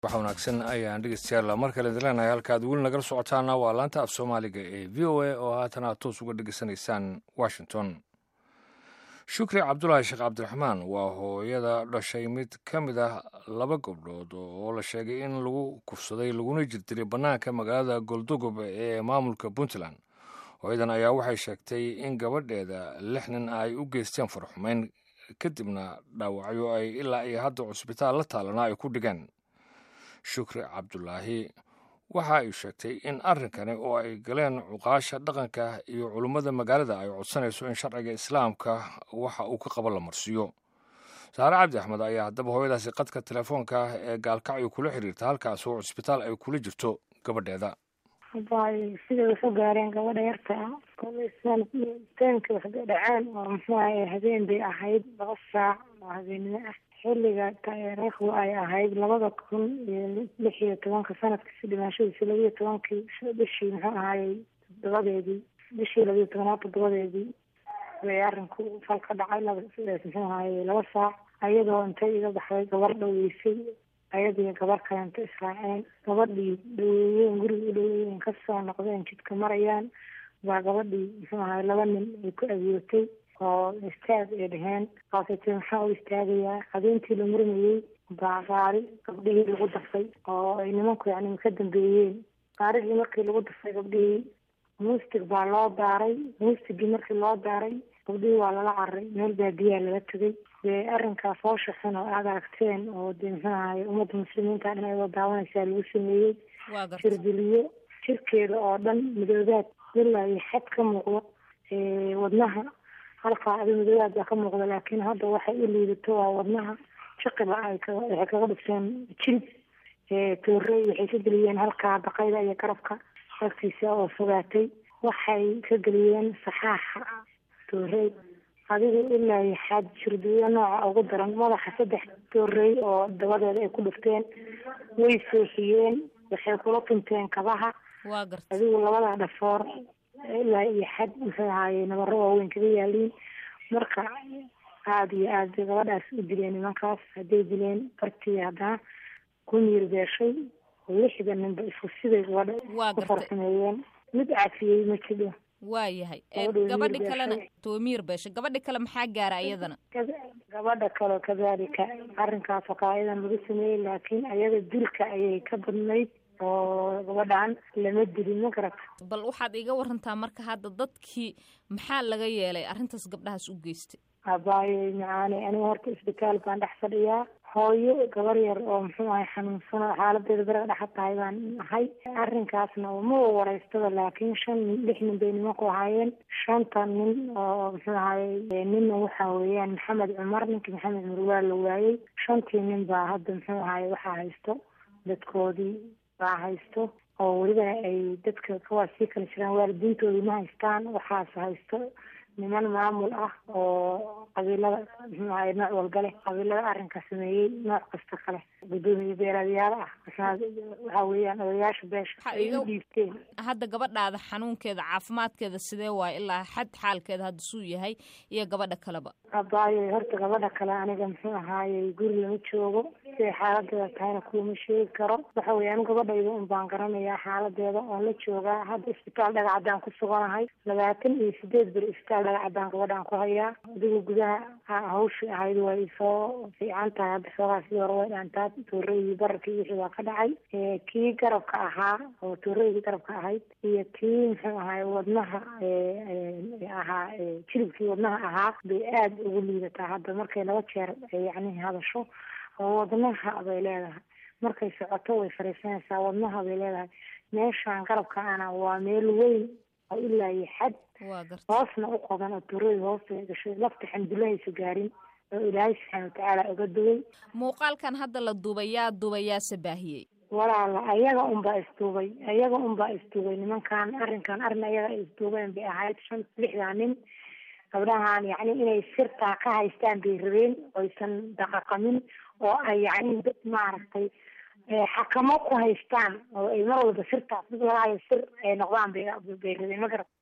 wax wanaagsan ayaan dhegeystayaal mar kale idinleenahay halkaad weli nagala socotaana waa laanta af soomaaliga ee v o a oo haatan aad toos uga dhegeysanaysaan washington shukri cabdulaahi sheekh cabdiraxmaan waa hooyada dhashay mid ka mid ah laba gabdhood oo la sheegay in lagu kufsaday laguna jirdiray bannaanka magaalada goldogob ee maamulka puntland hooyadan ayaa waxay sheegtay in gabadheeda lix nin ay u geysteen farxumeyn kadibna dhaawacyo ay ilaa iyo hadda cusbitaal la taalana ay ku dhigeen shukri cabdulaahi waxa ay sheegtay in arrinkani oo ay galeen cuqaasha dhaqanka iyo culummada magaalada ay codsanayso in sharciga islaamka waxa uu ka qabo la marsiiyo saare cabdi axmed ayaa haddaba hooyadaasi qadka telefoonka ee gaalkacyo kula xiriirta halkaas oo cusbitaal ay kula jirto gabadheeda bay siday wax u gaareen gabadha yarta ah teenka wax dhaceen oo muxuu ahay habeen bay ahayd laba saac oo habeennimo ah xilliga taariikhdu ay ahayd labada kun iyo lix iyo tobanka sanadkiisi dhimaashadiisi labiyo tobankii bishii muxuu ahaayey toddobadeedii bishii labiyo tobanaad toddobadeedii bay arinku fal ka dhacay muxuu ahaayey laba saac ayadoo intay iga baxday gabar dhaweysay ayadii gabar kalenta israaceen gabadhii dhaweeyeen guriga u dhaweeyeen kasoo noqdeen jidka marayaan baa gabadhii muxuu ahay laba nin ay ku agootay oo istaag ay dheheen kaasaytee maxaa u istaagayaa habeentii la murmayey baa gaari gabdhihii lagu dafay oo ay nimanku yani ka dambeeyeen gaarigii markii lagu dafay gabdhihii muustig baa loo daaray muustigii markii loo daaray gabdhihii waa lala cararay meel baadiyaa lala tegay dee arrinkaas hoosha xun oo aada aragteen oo dee muxuu ahaye ummadda muslimiinta dhan ayadoo daawanaysaa lagu sameeyey jirdiliyo jirkeeda oo dhan midoobaad ilaa iyo xad ka muuqdo wadnaha halkaa adi midoobaad baa ka muuqda laakiin hadda waxay u liidato waa wadnaha jiqiba ay waxay kaga dhigteen jilib toorey waxay ka geliyeen halkaa baqayda iyo garabka agtiisa oo fogaatay waxay ka geliyeen saxaaxa toorey adigu ilaa iyo xaad jirdiyo nooca ugu daran madaxa saddex toorey oo dabadeeda ay ku dhufteen way seexiyeen waxay kula tunteen kabaha adigu labada dhafoor ilaa iyo xad muxuu ahaaye nabaro waaweyn kaga yaaliin marka aada iyo aad bay gabadhaas u dileen nimankaas hadday dileen bartii haddana ku miir beeshay lixda ninba isku siday gabadha ku farsameeyeen mid cafiyey ma jidho waayahay gabadhi kalena toomiir beeshay gabadhi kale maxaa gaara iyadana gabadha kale kadalika arrinkaas oo kale ayadan lagu sameeyey laakiin ayada dilka ayay ka badnayd oo gabadhan lama dilin ma garata bal waxaad iga warantaa marka hadda dadkii maxaa laga yeelay arrintaas gabdhahaas u geystay abaayo macaani aniga horta isbitaal baan dhex fadhiyaa hooyo gabar yar oo muxuu ahay xanuunsan oo xaaladeeda beraga dhexa tahay baan ahay arrinkaasna ma wareystada laakiin shan nin lix nin bay nimanku ahaayeen shanta nin oo muxuu ahaye ninna waxa weeyaan maxamed cumar ninkii maxamed cumar waa la waayey shantii nin baa hadda muxuu ahaye waxaa haysto dadkoodii baa haysto oo welibana ay dadka kuwaas sii kala jiraan waalidiintoodii ma haystaan waxaas haysto niman maamul ah oo qabiilada muxuu ahaye nooc walba leh qabiilada arrinka sameeyey nooc kasta kale guddoomiye beeraadyaal ah waxa weeyaan odayaasha beesha ay u dhiibteen hadda gabadhaada xanuunkeeda caafimaadkeeda sidee waayo ilaa xad xaalkeeda hadda suu yahay iyo gabadha kaleba abaayo horta gabadha kale aniga muxuu ahaayey guri lama joogo siday xaaladeeda tahayna kuwama sheegi karo waxa weeye anu gabadhayda un baan garanayaa xaaladeeda oon la joogaa hadda isbitaal dhagacaddaan ku suganahay labaatan iyo sideed beri isbitaal dhagacaddaan gabadhaan ku hayaa adigu gudaha hawshii ahayd way soo fiican tahay hadda xoogaa sidii hore way dhaantaa tooreydii bararkii wixii waa ka dhacay kii garabka ahaa oo tooreydii garabka ahayd iyo kii muxuu ahaay wadnaha ahaa jilibkii wadnaha ahaa bay aada ugu liidataa hadda markay laba jeer yacni hadasho oo wadnaha bay leedahay markay socoto way fariisanaysaa wadnaha bay leedahay meeshaan garabka ana waa meel weyn oo ilaa iyo xad hoosna u qodan oo tuurada hoosta gashay lafta xamdulahaysa gaarin oo ilaahay subxaana watacaala uga duway muuqaalkan hadda la duubay yaa duubay yaase baahiyey walaala ayaga unbaa isduubay ayaga unbaa isduubay nimankan arrinkan arrin ayaga ay isduubeen bay ahayd shan lixdaa nin gabdhahan yacni inay sirtaa ka haystaan bay rabeen oysan daqaqamin oo ay yacni dad maaragtay xakamo ku haystaan oo ay mar walba sirtaas dad lagaayo sir ay noqdaan bay bay rabeen ma garat